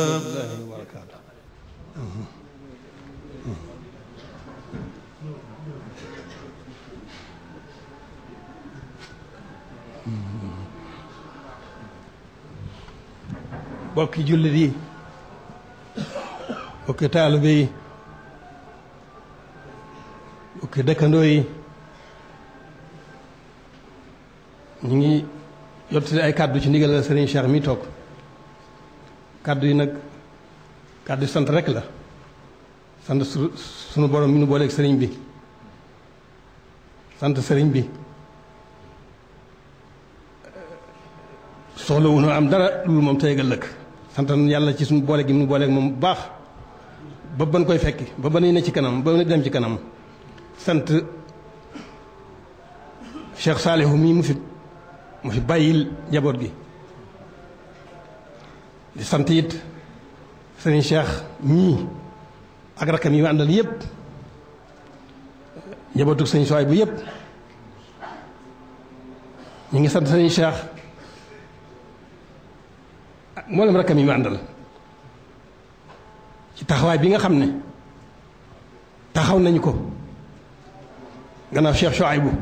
rahmatullahi wa barakaatu bokki jullit yi bokki taalibe yi bokki dëkkandoo yi ñu ngi yottali ay kàddu ci ndigal la Serigne Cheikh mi toog kàddu yi nag kàddu sant rek la sant su sunu borom mi nu booleeg sëriñ bi sant sëriñ bi soxla wu nu am dara lu moom tey ëllëg sant yàlla ci suñu boole gi mu booleeg moom bu baax ba ban koy fekki ba ba nuy ne ci kanam ba nu dem ci kanam sant Cheikh Saalihu mii mu fi mu fi bàyyil njaboot gi di sant it sëriñ Cheikh mii ak rakkam yi ma àndal yépp njabootu sëriñ Sowaay bu yépp ñu ngi sant sëriñ Cheikh ak mboolem rakkam yi ma àndal ci taxawaay bi nga xam ne taxaw nañu ko gannaaw Cheikh Sowaay bu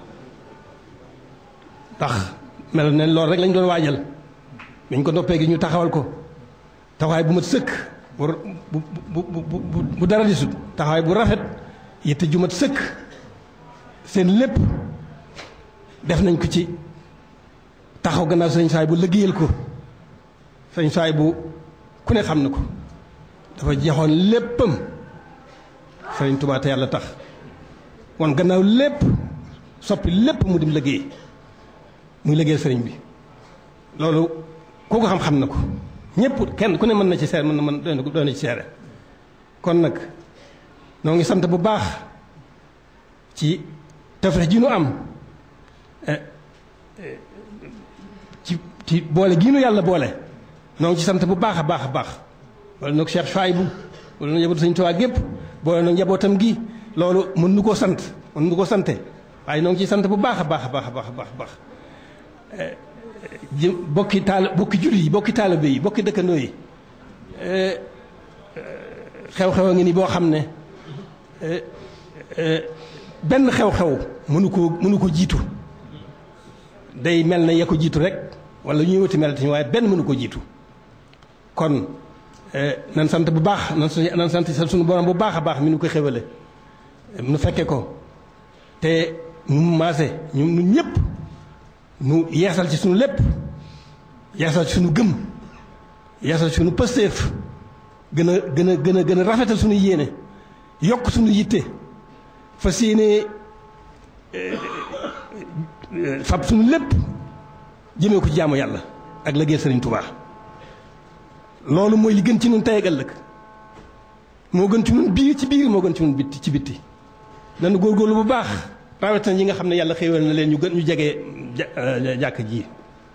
ndax mel ne loolu rek lañ doon waajal dañ ko noppee gi ñu taxawal ko taxawaay bu mat sëkk bu bu bu bu bu dara di sut taxawaay bu rafet yitte ju mat sëkk seen lépp def nañ ko ci taxaw gannaaw sëñ saay bu liggéeyal ko sëñ saay bu ku ne xam na ko dafa joxoon léppam sëriñ Tuubaa te yàlla tax wan gannaaw lépp soppi lépp mu dim liggéey muy liggéeyal sëriñ bi loolu ku ko xam-xam na ko ñëpp kenn ku ne mën na ci seere mën na mën doon na ci seere kon nag noo ngi sant bu baax ci tafrex ji nu am ci ci boole gii nu yàlla boole noo ngi ci sant bu baax a baax a baax wala nag Cheikh Chouaïbou wala na njabootu Sëñ Tuubaa gépp boole nag njabootam gi loolu mën nu koo sant mën nu ko sante waaye noo ngi ciy sant bu baax a baax a baax a baax a baax bokki taal bokki jullit yi bokki taalibe yi bokki dëkkandoo yi xew-xew a ngi ni boo xam ne benn xew-xew mënu ko mënu ko jiitu day mel na ya ko jiitu rek wala ñuy wuti mel waaye benn mënu ko jiitu kon nan sant bu baax nan nan sant suñu borom bu baax a baax mi nu ko xewale nu fekke ko te nu maase ñu nu ñëpp nu yeesal ci suñu lépp yeesal ci suñu gëm yeesal ci suñu pësteef gën a gën a gën a gën a rafetal suñu yéene yokk suñu yitte fas yéene fab suñu lépp jëmee ko ci jaamu yàlla ak liggéey Sëriñ Tuubaa loolu mooy li gën ci ñun tey ak ëllëg moo gën ci ñun biir ci biir moo gën ci ñun bitti ci bitti nanu góorgóorlu bu baax rawatina ñi nga xam ne yàlla xéewal na leen ñu gën ñu jege jàkk ji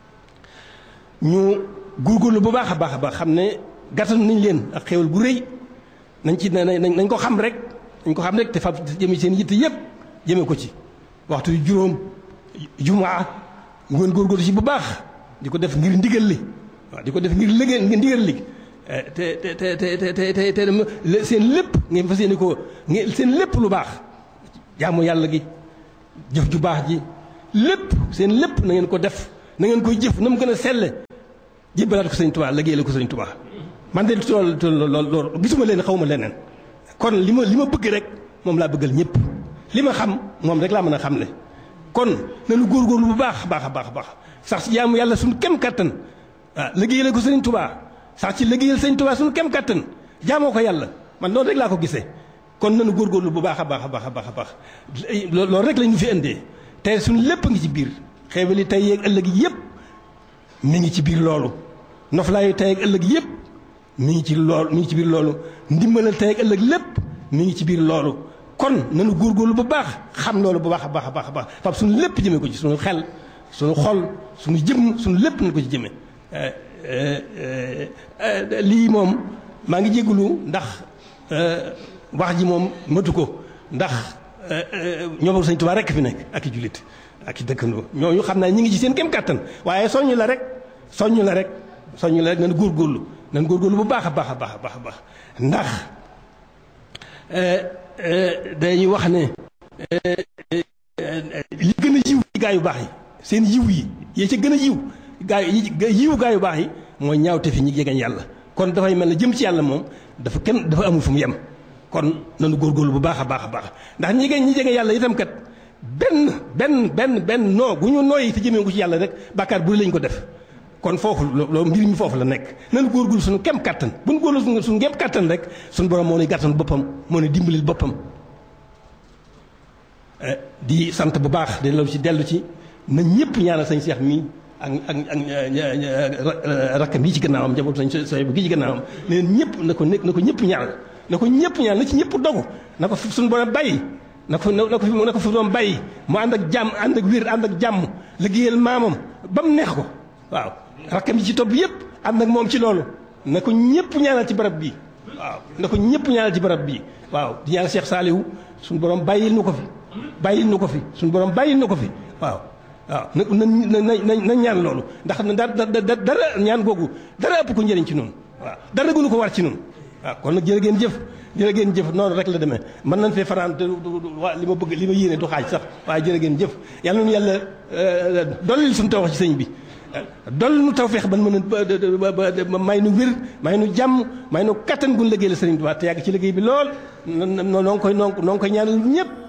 ñu góorgóorlu bu baax a baax a baax xam ne gàttal nañ leen ak xéewal gu rëy nañ ci nañ ko xam rek nañ ko xam rek te fab jëme seen yitte yépp jëme ko ci waxtu yu juróom jumaa mu ngeen góorgóorlu ci bu baax di ko def ngir ndigal li waaw di ko def ngir liggéey ngir ndigal li te te te te te te te seen lépp ngeen fas yéene ko seen lépp lu baax jaamu yàlla gi jëf ju baax ji lépp seen lépp na ngeen ko def na ngeen koy jëf na mu gën a selle jébbalaat ko sëñ Tuubaa liggéeyal ko sëñ Tuubaa man de lool lool lool gisuma leen xaw ma leneen kon li ma li ma bëgg rek moom laa bëggal ñëpp li ma xam moom rek laa mën a xamle kon nañu góorgóorlu bu baax baax a baax a baax sax ci jaamu yàlla suñu kem kattan ah liggéeyal ko sëñ Tuubaa sax ci liggéeyal sëñ Tuubaa suñu kem kattan jaamoo ko yàlla man noonu rek laa ko gisee kon nañu góorgóorlu bu baax a baax a baax a baax a baax loolu rek lañu fi indee te suñu lépp ngi ci biir xeewali tey yeeg ëllëg yëpp mi ngi ci biir loolu noflaayu tey ak ëllëg yëpp mi ngi ci loolu mi ngi ci biir loolu ndimbalal tey ak ëllëg lépp mi ngi ci biir loolu kon nañu góorgóorlu bu baax xam loolu bu baax a baax a baax a baax fab suñu lépp jëmee ko ci suñu xel suñu xol suñu jëm suñu lépp nañu ko ci jëmee lii moom maa ngi jégalu ndax wax ji moom matu ko ndax ñoom sëñ Tuubaa rekk fi nekk ak i jullit ak i dëkkandoo ñooñu xam naa ñi ngi ci seen kem kàttan waaye soññ la rek soññ la rek soññ la rek nañu góorgóorlu nan góorgóorlu bu baax a baax a baax a baax a baax ndax dañuy wax ne li gën a yiw ci gaa yu baax yi seen yiw yi yee ca gën a yiw gaa yi yiw gaa yu baax yi mooy ñaawte fi ñi jegeñ yàlla kon dafay mel ne jëm ci yàlla moom dafa kenn dafa amul fu mu yem kon nanu góorgóorlu bu baax a baax a baax ndax ñi ñi jege yàlla itam kat benn benn benn benn noo bu ñu nooyi te jëmee ko ci yàlla rek bàkkaar bu lañ ko def kon foofu loolu mbir mi foofu la nekk nanu góorgóorlu suñu kem kattan bu ñu góorgóorlu suñu kem kattan rek suñu borom moo nuy gàttan boppam moo nuy dimbalil boppam di sant bu baax di dellu ci dellu ci na ñëpp ñaanal sañ seex mii ak ak ak rakkam yi ci gannaawam njabootu sañ sooy bu gi ci gannaawam ne ñëpp na ko na ko ñëpp ñaanal na ko ñëpp ñaanal na ci ñëpp dogu na ko suñu borom bàyyi na ko na ko fi na ko fi doon bàyyi mu ànd ak jàmm ànd ak wér ànd ak jàmm liggéeyal maamam ba mu neex ko waaw rakkam yi ci topp yëpp ànd ak moom ci loolu na ko ñëpp ñaanal ci barab bii waaw na ko ñëpp ñaanal ci barab bii waaw di ñaanal Cheikh Saliou suñu borom bàyyil nu ko fi bàyyil nu ko fi suñu borom bàyyil nu ko fi waaw waaw na na na na ñaan loolu ndax da dara ñaan googu dara ëpp ko njëriñ ci noonu waaw dara gënu ko war ci noonu waaw kon nag jërë ngeen jëf jërë ngeen jëf noonu rek la demee mën nañ fee fanaan te waa li ma bëgg li ma yéene du xaaj sax waaye jërë ngeen jëf yàlla nu yàlla dollil suñu taw ci sëñ bi dolli nu taw feex ban mën a may nu wér may nu jàmm may nu kattan gun liggéey la sëriñ bi te yàgg ci liggéey bi lool noo ngi koy noo ngi koy ñaanal ñëpp